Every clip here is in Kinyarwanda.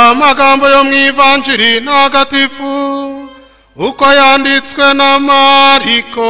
amagambo yo mu ivanjiri ntagatifu uko yanditswe na mariko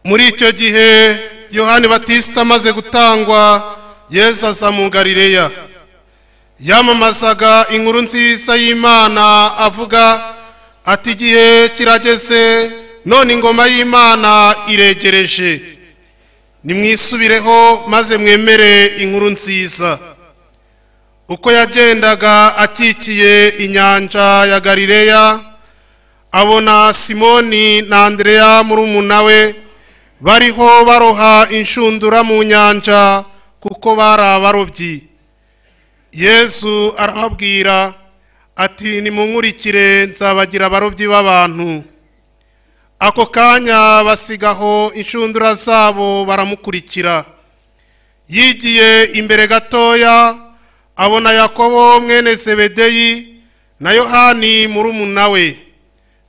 muri icyo gihe yohani batisita amaze gutangwa yesu aza mu galileya yamamazaga inkuru nziza y'imana avuga ati igihe kirageze none ingoma y'imana iregereje nimwisubireho maze mwemere inkuru nziza uko yagendaga akikiye inyanja ya galileya abona simoni na andereya murumuna we bariho baroha inshundura mu nyanja kuko bari abarobyi yesu arababwira ati nimunkurikire nzabagira abarobyi b'abantu ako kanya basigaho inshundura zabo baramukurikira yigiye imbere gatoya abona yakobo mwene sebedeyi na yohani murumuna we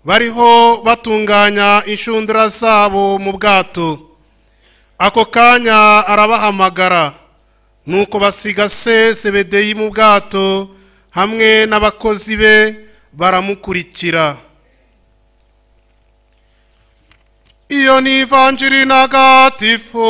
bariho batunganya inshundura zabo mu bwato ako kanya arabahamagara nuko basiga se sebedeyi mu bwato hamwe n'abakozi be baramukurikira iyo ni ivanjiri ntagatifu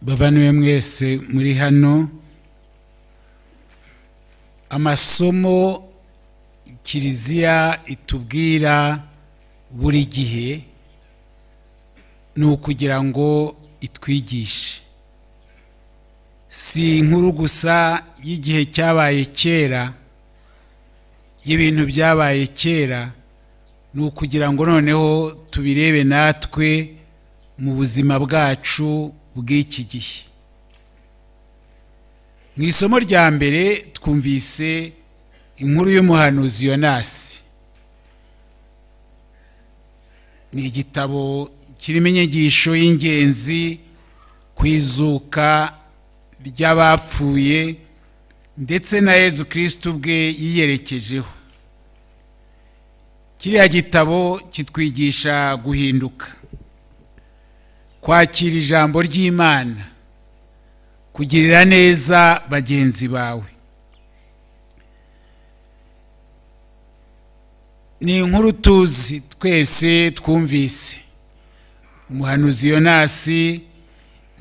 bavaniwe mwese muri hano amasomo kiliziya itubwira buri gihe ni ukugira ngo itwigishe si inkuru gusa y'igihe cyabaye kera y'ibintu byabaye kera ni ukugira ngo noneho tubirebe natwe mu buzima bwacu bw'iki gihe mu isomo rya mbere twumvise inkuru y'umuhanuzi yonasi ni igitabo kirimo inyigisho y'ingenzi ku izuka ry'abapfuye ndetse na yezu kirisiti ubwe yiyerekejeho kiriya gitabo kitwigisha guhinduka kwakira ijambo ry'imana kugirira neza bagenzi bawe ni inkuru tuzi twese twumvise umuhanuzi yonasi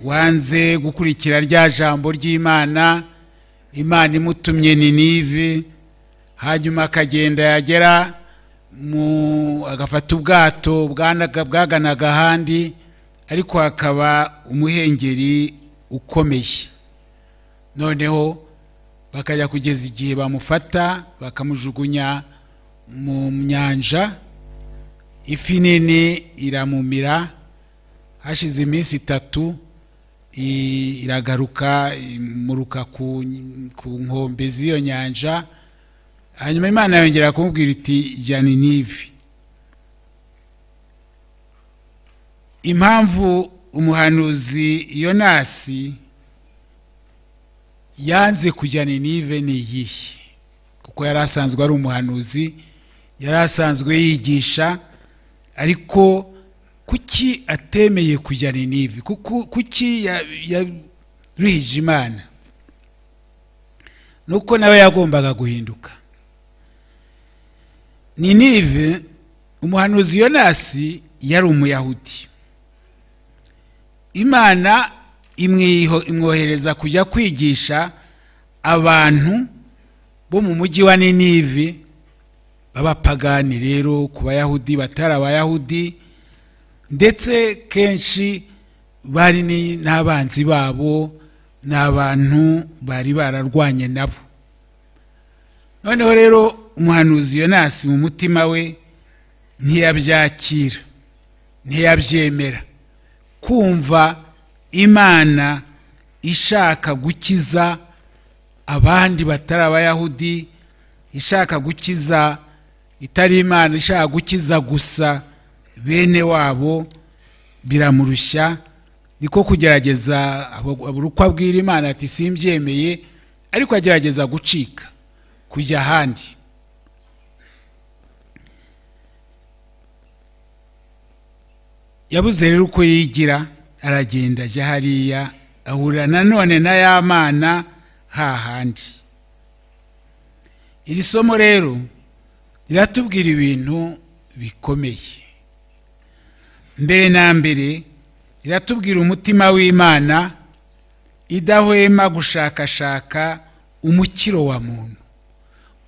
wanze gukurikira rya jambo ry'imana imana imutumye ni nive hanyuma akagenda yagera mu agafata ubwato bwaganaga ahandi ariko hakaba umuhengeri ukomeye noneho bakajya kugeza igihe bamufata bakamujugunya mu nyanja ifi nini iramumira hashize iminsi itatu iragaruka imuruka ku nkombe z'iyo nyanja hanyuma imana yongera kumubwira iti jyana nivi impamvu umuhanuzi yonasi yanze kujya ninive ni iyihe kuko yari asanzwe ari umuhanuzi yari asanzwe yigisha ariko kuki atemeye kujya ninive kuki yaruhije imana ni uko nawe yagombaga guhinduka ninive umuhanuzi yonasi yari umuyahudi imana imwohereza kujya kwigisha abantu bo mu mujyi wa ninive b'abapagani rero ku bayahudi batari abayahudi ndetse kenshi bari ni- n'abanzi babo ni abantu bari bararwanye nabo noneho rero umuhanuzi yonasi mu mutima we ntiyabyakira ntiyabyemera kumva imana ishaka gukiza abandi batari abayahudi ishaka gukiza itari imana ishaka gukiza gusa bene wabo biramurushya niko kugerageza abura uko abwira imana ati simbyemeye ariko agerageza gucika kujya ahandi yabuze rero uko yigira aragenda ajya hariya ahurira nanone na ya mana hahandi iri somo rero riratubwira ibintu bikomeye mbere na mbere riratubwira umutima w'imana idahwema gushakashaka umukiro wa muntu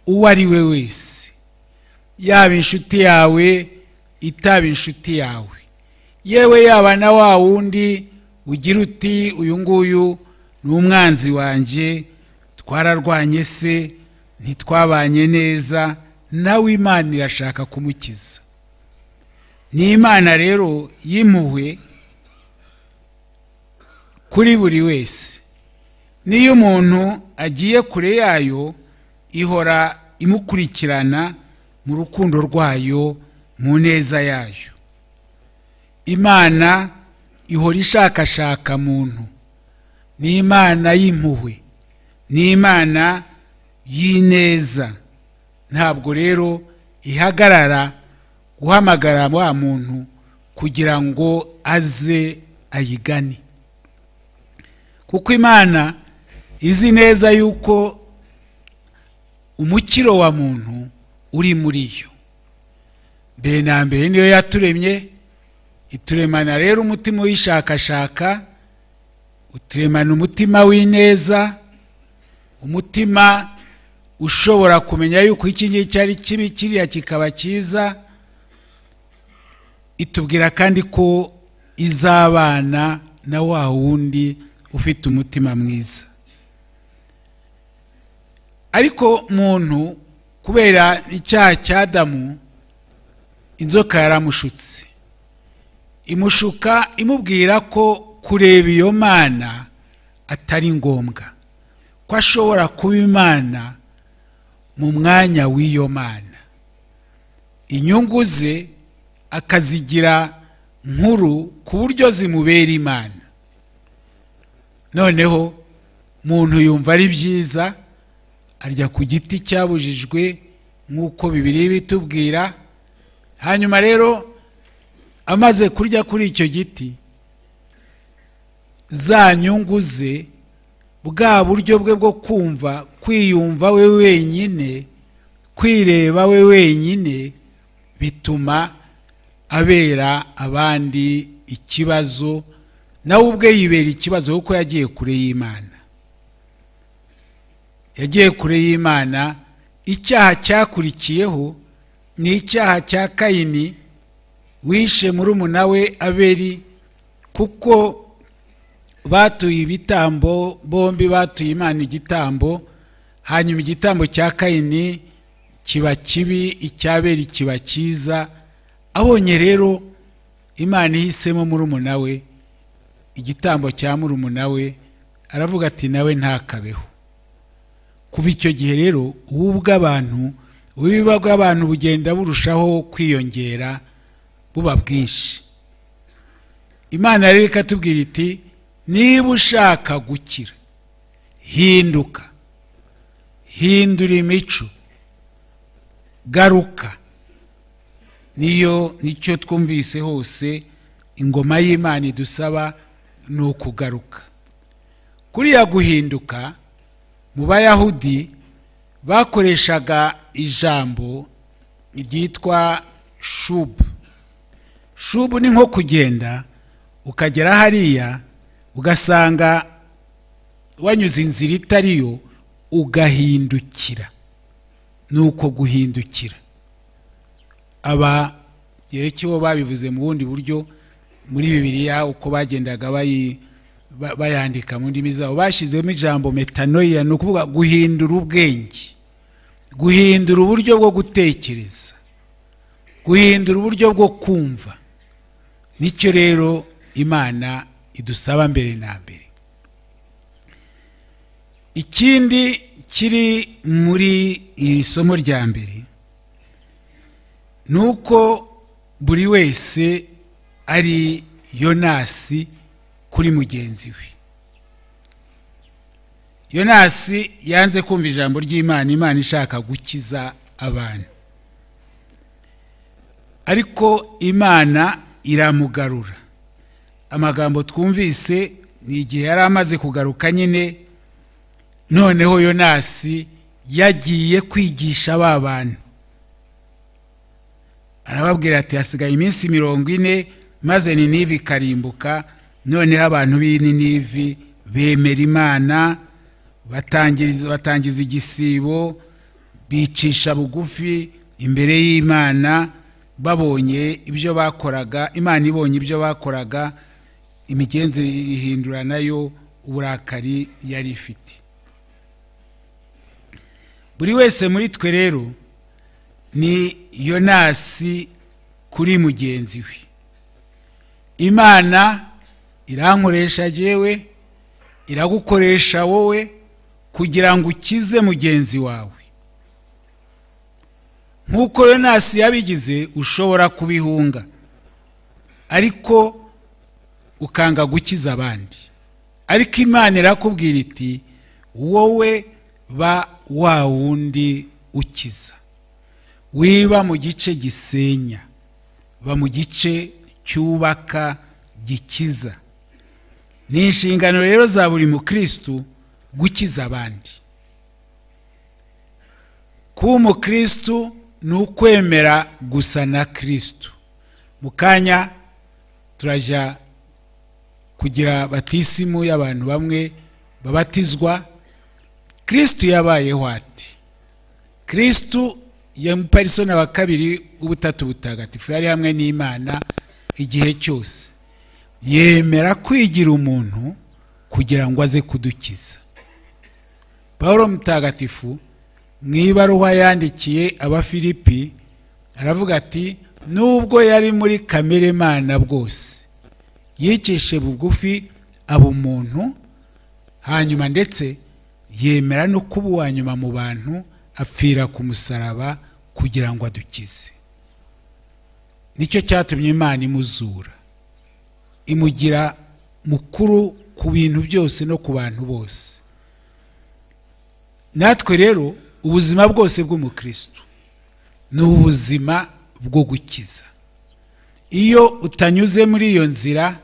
uwo ari we wese yaba inshuti yawe itaba inshuti yawe yewe yaba na wa wundi ugira uti uyu nguyu ni umwanzi wanjye twararwanye se ntitwabanye neza nawe imana irashaka kumukiza ni imana rero y'impuhwe kuri buri wese n'iyo umuntu agiye kure yayo ihora imukurikirana mu rukundo rwayo mu neza yayo imana ihora ishakashaka muntu ni imana y'impuhwe ni imana y'ineza ntabwo rero ihagarara guhamagara wa muntu kugira ngo aze ayigane kuko imana izi neza yuko umukiro wa muntu uri muri yo mbere na mbere niyo yaturemye ituremana rero umutima uyishakashaka uturemana umutima w'ineza umutima ushobora kumenya yuko iki ngiki ari kibi kiriya kikaba cyiza itubwira kandi ko izabana na wa wundi ufite umutima mwiza ariko muntu kubera icyaha cy'adamu inzoka yaramushutse imushuka imubwira ko kureba iyo mana atari ngombwa ko ashobora kuba imana mu mwanya w'iyo mana inyungu ze akazigira nkuru ku buryo zimubera imana noneho muntu yumva ari byiza arya ku giti cyabujijwe nk'uko bibiri bitubwira hanyuma rero amaze kurya kuri icyo giti za nyungu ze bwa buryo bwe bwo kumva kwiyumva we wenyine kwireba we wenyine bituma abera abandi ikibazo nawe ubwe yibera ikibazo kuko yagiye kure y'imana yagiye kure y'imana icyaha cyakurikiyeho ni icyaha cya kayini wishe murumuna we aberi kuko batuye ibitambo bombi batuye imana igitambo hanyuma igitambo cya kayini kiba kibi icyaberi kiba cyiza abonye rero imana ihisemo murumuna we igitambo cya murumuna we aravuga ati nawe ntakabeho kuva icyo gihe rero ubu bw'abantu ububiba bw'abantu bugenda burushaho kwiyongera buba bwinshi imana rero ikatubwira iti niba ushaka gukira hinduka hindura imico garuka niyo nicyo twumvise hose ingoma y'imana idusaba ni ukugaruka kuriya guhinduka mu bayahudi bakoreshaga ijambo ryitwa shubu shubu ni nko kugenda ukagera hariya ugasanga wanyuze inzira itari yo ugahindukira ni uko guhindukira aba yerekeho babivuze mu bundi buryo muri bibiliya uko bagendaga bayi- ba- bayandika mu ndimi zabo bashyizemo ijambo metanoia ni ukuvuga guhindura ubwenge guhindura uburyo bwo gutekereza guhindura uburyo bwo kumva nicyo rero imana idusaba mbere na mbere ikindi kiri muri iri somo rya mbere ni uko buri wese ari yonasi kuri mugenzi we yonasi yanze kumva ijambo ry'imana imana ishaka gukiza abantu ariko imana iramugarura amagambo twumvise ni igihe yari amaze kugaruka nyine noneho yonasi yagiye kwigisha ba bantu arababwira ati hasigaye iminsi mirongo ine maze ninive ikarimbuka noneho abantu b'ininivi bemera imana batangiriza- batangiza igisibo bicisha bugufi imbere y'imana babonye ibyo bakoraga imana ibonye ibyo bakoraga imigenzereze ihindura nayo uburakari yari ifite buri wese muri twe rero ni yonasi kuri mugenzi we imana irankoresha jyewe iragukoresha wowe kugira ngo ukize mugenzi wawe nk'uko yonasi yabigize ushobora kubihunga ariko ukanga gukiza abandi ariko imana irakubwira iti wowe ba wa wundi ukiza wiba mu gice gisenya ba mu gice cyubaka gikiza ni inshingano rero za buri mukristu gukiza abandi kuba umukristu ni ukwemera gusa na kristu mu kanya turajya kugira batisimu y'abantu bamwe babatizwa kristu yabayeho ate kristu ya muparisona wa kabiri w'ubutatu butagatifu yari hamwe n'imana igihe cyose yemera kwigira umuntu kugira ngo aze kudukiza paul mutagatifu mu ibaruwa yandikiye abafilipi aravuga ati nubwo yari muri kamere mana bwose yicishe bugufi aba umuntu hanyuma ndetse yemera no kuba uwa nyuma mu bantu apfira ku musaraba kugira ngo adukize nicyo cyatumye imana imuzura imugira mukuru ku bintu byose no ku bantu bose natwe rero ubuzima bwose bw'umukristo ni ubuzima bwo gukiza iyo utanyuze muri iyo nzira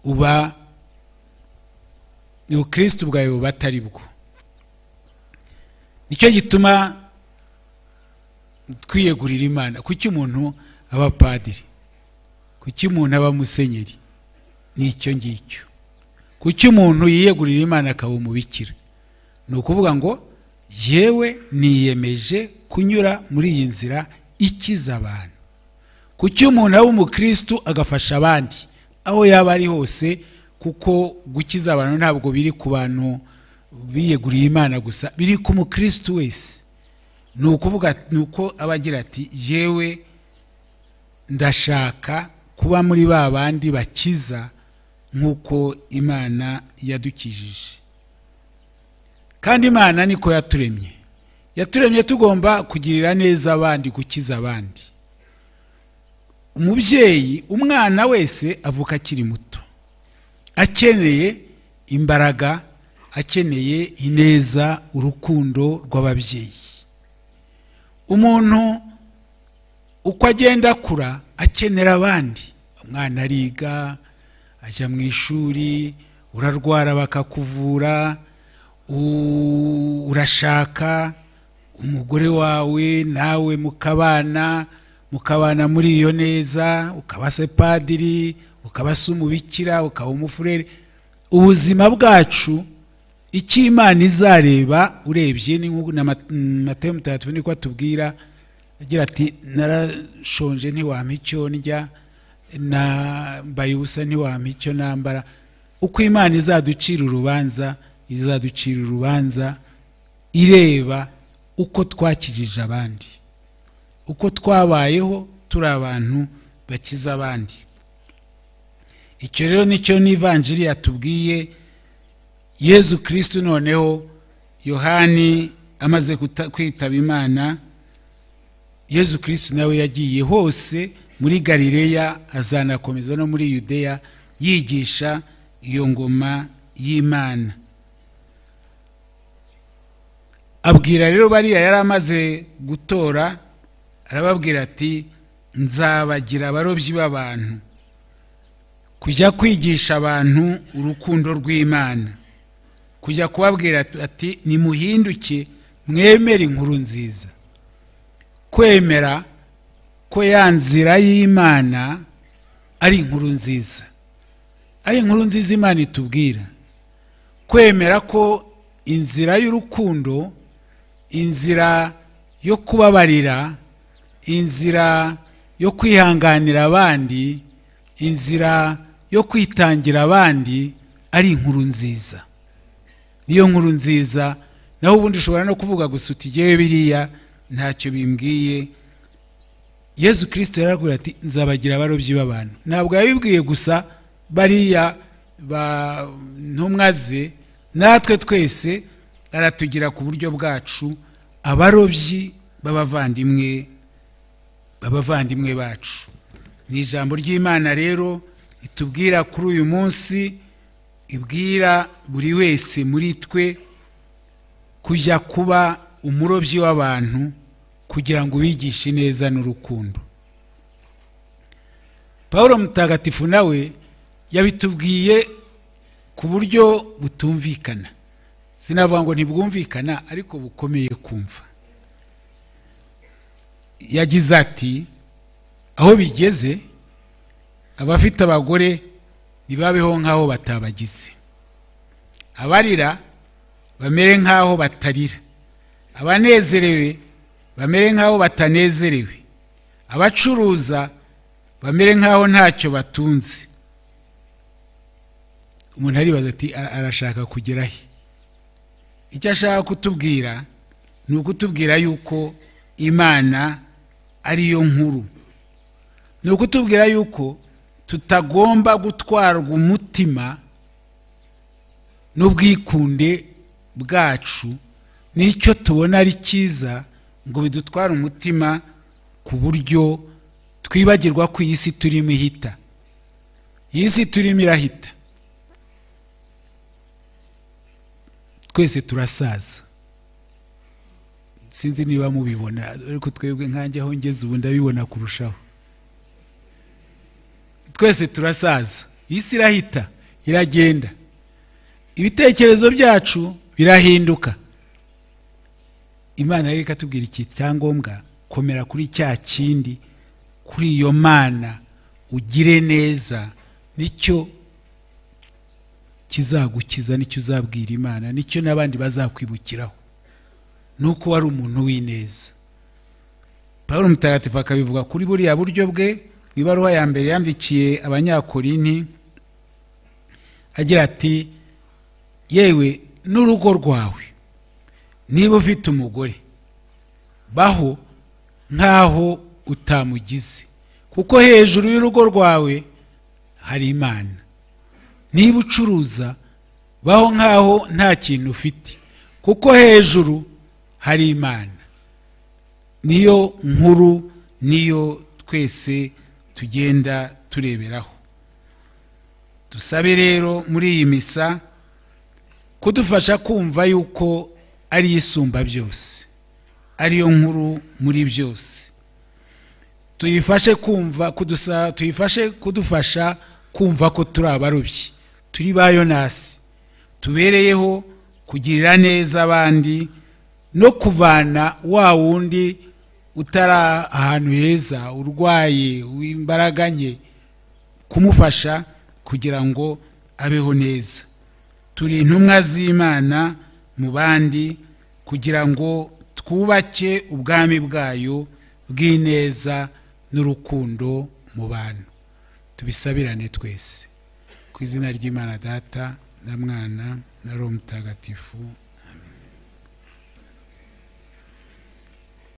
uba ubukristo bwawe buba atari bwo nicyo gituma twiyegurira imana kuki umuntu aba padiri kuki umuntu aba musenyeri ni icyo ngicyo kuki umuntu yiyegurira imana akaba umubikira ni ukuvuga ngo yewe niyemeje kunyura muri iyi nzira ikiza abantu kuki umuntu aba umukristu agafasha abandi aho yaba ari hose kuko gukiza abantu ntabwo biri ku bantu biyeguriye imana gusa biri ku mukristu wese ni ukuvuga ni uko aba agira ati yewe ndashaka kuba muri ba bandi bakiza nk'uko imana yadukijije kandi imana niko yaturemye yaturemye tugomba kugirira neza abandi gukiza abandi umubyeyi umwana wese avuka akiri muto akeneye imbaraga akeneye ineza urukundo rw'ababyeyi umuntu uko agenda akura akenera abandi umwana ariga ajya mu ishuri urarwara bakakuvura u- urashaka umugore wawe nawe mukabana mukabana muri iyo neza ukaba se padiri ukaba se umubikira ukaba umufurere ubuzima bwacu icyo imana izareba urebye ni nk'uko na Mat- mm, matayo mutagatifu niko atubwira agira ati narashonje ntiwampa icyo ndya nambaye ubusa ntiwampa icyo nambara uko imana izaducira urubanza izaducira urubanza ireba uko twakijije abandi uko twabayeho turi abantu bakiza abandi icyo rero nicyo n'ivanjiri yatubwiye yezu kirisitu noneho yohani amaze kuta- kwitaba imana yezu kirisitu nawe yagiye hose muri galileya azanakomeza no muri yudeya yigisha iyo ngoma y'imana abwira rero bariya yari amaze gutora arababwira ati nzabagira abarobyi b'abantu kujya kwigisha abantu urukundo rw'imana kujya kubabwira ati- ati nimuhinduke mwemere inkuru nziza kwemera ko ya nzira y'imana ari inkuru nziza ari inkuru nziza imana itubwira kwemera ko inzira y'urukundo inzira yo kubabarira inzira yo kwihanganira abandi inzira yo kwitangira abandi ari inkuru nziza niyo nkuru nziza naho ubundi ushobora no kuvuga gusa uti yewe biriya ntacyo bimbwiye yezu kirisito yarababwira ati nzabagira abarobyi b'abantu ntabwo yabibwiye gusa bariya ba ntumwa ze natwe twese aratugira ku buryo bwacu abarobyi b'abavandimwe b'abavandimwe bacu ni ijambo ry'imana rero itubwira kuri uyu munsi ibwira buri wese muri twe kujya kuba umurobyi w'abantu kugira ngo ubigishe neza n'urukundo paul mutagatifu nawe yabitubwiye ku buryo butumvikana sinavuga ngo ntibwumvikana ariko bukomeye kumva yagize ati aho bigeze abafite abagore ntibabeho nk'aho batabagize abarira bamere nk'aho batarira abanezerewe bamere nk'aho batanezerewe abacuruza bamere nk'aho ntacyo batunze umuntu aribaza ati "Ara- arashaka kugera he icyo ashaka kutubwira ni ukutubwira yuko imana ari yo nkuru ni ukutubwira yuko tutagomba gutwarwa umutima n'ubwikunde bwacu n'icyo tubona ari cyiza ngo bidutware umutima ku buryo twibagirwa ko iyi si turimo ihita iyi si turimo irahita twese turasaza sinzi niba mubibona ariko twebwe nkanjye aho ngeze ubu ndabibona kurushaho twese turasaza iyi si irahita iragenda ibitekerezo byacu birahinduka imana rero ikatubwira iki cyangombwa komera kuri cya kindi kuri iyo mana ugire neza nicyo kizagukiza nicyo uzabwira imana nicyo n'abandi bazakwibukiraho ni uko wari umuntu w'ineza paul mutagatifu akabivuga kuri buriya buryo bwe mu ibaruwa ya mbere yandikiye abanyakorinti agira ati yewe n'urugo rwawe niba ufite umugore baho nk'aho utamugize kuko hejuru y'urugo rwawe hari imana niba ucuruza baho nk'aho nta kintu ufite kuko hejuru hari imana niyo nkuru niyo twese tugenda tureberaho dusabe rero muri iyi misa kudufasha kumva yuko ari isumba byose ariyo nkuru muri byose tuyifashe kumva kudusa tuyifashe kudufasha kumva ko turi abarobyi turi ba yonasi tubereyeho kugirira neza abandi no kuvana wa wundi utari ahantu heza urwaye w'imbaraga nke kumufasha kugira ngo abeho neza turi intumwa z'imana mu bandi kugira ngo twubake ubwami bwayo bw'ineza n'urukundo mu bantu tubisabirane twese ku izina ry'imana data na mwana na roho mutagatifu